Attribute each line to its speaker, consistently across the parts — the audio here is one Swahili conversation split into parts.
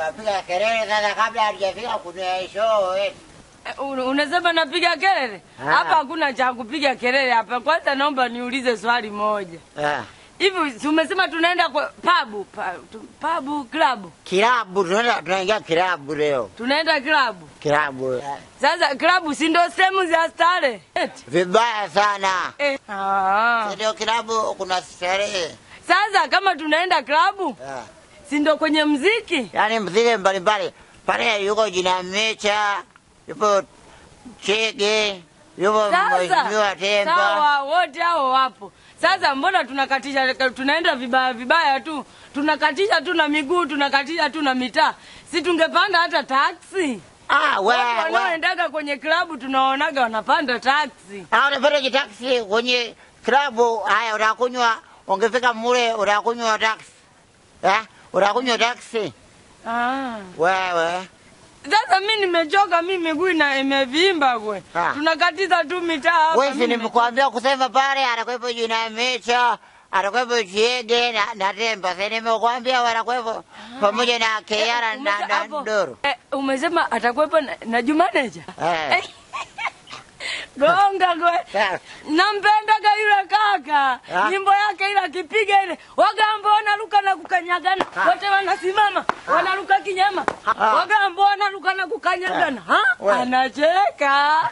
Speaker 1: unapiga kelele sasa kabla hatujafika kunywa show eh.
Speaker 2: Eh, un- Unasema napiga kelele
Speaker 1: Ah.
Speaker 2: hapa? Hakuna cha kupiga kelele hapa. Kwanza naomba niulize swali moja
Speaker 1: Ah.
Speaker 2: hivi, si umesema tunaenda kwa pabu pa, tu- pabu klabu,
Speaker 1: Kilabu tunaenda tunaingia kilabu leo.
Speaker 2: tunaenda klabu.
Speaker 1: Kilabu. eh.
Speaker 2: Sasa klabu si ndo sehemu za starehe eti?
Speaker 1: Vibaya sana.
Speaker 2: Eh. Ah.
Speaker 1: Ndio kilabu kuna starehe.
Speaker 2: Sasa kama tunaenda klabu
Speaker 1: Ah.
Speaker 2: si ndo kwenye mziki?
Speaker 1: Yaani mziki mbalimbali. Pale yuko jina Mecha, yupo Chege, yupo Mheshimiwa Temba.
Speaker 2: sawa, wote hao wapo. Sasa mbona tunakatisha, tunaenda vibaya vibaya tu, tunakatisha tu na miguu, tunakatisha tu na mitaa. Si tungepanda hata taksi?
Speaker 1: Ah,
Speaker 2: Watu
Speaker 1: wewe. wewe.
Speaker 2: wanaoendaga kwenye klabu tunaonaga wanapanda taksi.
Speaker 1: Ah, unapata kitaksi kwenye klabu. Haya, utakunywa, ungefika mule utakunywa taksi. Eh? Utakunywa taksi.
Speaker 2: Ah.
Speaker 1: Wewe.
Speaker 2: Sasa mi nimechoka, mi miguu ina imevimba kwe,
Speaker 1: Ah.
Speaker 2: tunakatiza tu mitaa hapa.
Speaker 1: Wewe
Speaker 2: mi
Speaker 1: si
Speaker 2: nimechoka.
Speaker 1: nimekuambia kusema pale atakuwepo jina Mecha, atakuwepo Chiege na, na Temba. Sasa nimekuambia watakuwepo pamoja na Keara na,
Speaker 2: Umese-
Speaker 1: na
Speaker 2: hapo-
Speaker 1: Ndoro.
Speaker 2: Eh, umesema atakuwepo na, na Jumaneja
Speaker 1: Eh.
Speaker 2: gonga kwe
Speaker 1: Sawa.
Speaker 2: nampendaga yule kaka
Speaker 1: Ah.
Speaker 2: nyimbo yake ile akipiga ile wagambo wanaruka na kukanyagana wote wanasimama wanaruka kinyama
Speaker 1: Ah.
Speaker 2: wagambo wanaruka na kukanyagana ha?
Speaker 1: We.
Speaker 2: anacheka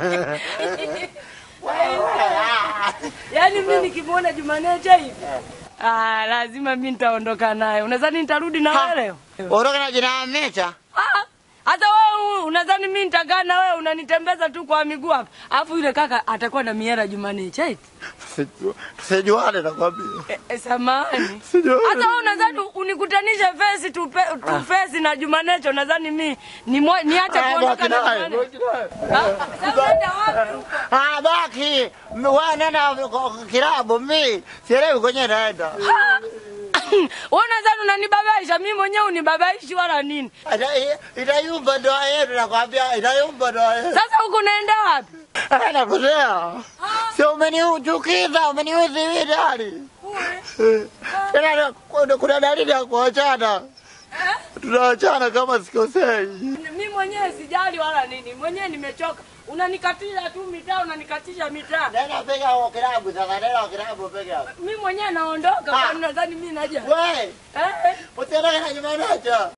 Speaker 2: yaani mi nikimwona Jumaneja hivi ah, lazima mi nitaondoka naye unadhani nitarudi na wewe leo
Speaker 1: Ondoka na jina Mecha.
Speaker 2: Ah, hata wewe unadhani mimi nitakaa na wewe unanitembeza tu kwa miguu hapa. Alafu yule kaka atakuwa na miera Jumanne chaiti.
Speaker 1: Tusijuane nakwambia.
Speaker 2: E, e, samahani.
Speaker 1: Sijui.
Speaker 2: Hata wewe unadhani unikutanishe face tu pe, tu face na Jumanecho unadhani mimi ni mwa- niache kuondoka na Jumanne. Ah, Sasa unaenda wapi huko?
Speaker 1: Ah, baki. M- Wewe nenda kwa kilabu mimi. Sielewi kwenye naenda.
Speaker 2: Ah, Wewe unadhani unanibabaisha mimi mwenyewe unibabaishi wala nini?
Speaker 1: Ita- Itayumba ndoa yetu nakwambia, itayumba ndoa yetu.
Speaker 2: Sasa huko unaenda wapi?
Speaker 1: Ah, Nakutea. Sio umeniuchukiza, umeniudhi mimi ndani.
Speaker 2: Kule.
Speaker 1: Tena kuna- kuna dalili ya kuachana. Tunaachana kama sikosei.
Speaker 2: mi mwenyewe sijali wala nini, mwenyewe nimechoka. Unanikatisha tu mitaa, unanikatisha mitaa.
Speaker 1: Nenda piga huo kilabu sasa, nenda kwa kilabu piga.
Speaker 2: Mi mwenyewe naondoka,
Speaker 1: Ah.
Speaker 2: kwani nadhani mi naja
Speaker 1: We,
Speaker 2: eh?
Speaker 1: usiendeke na Jumanecha.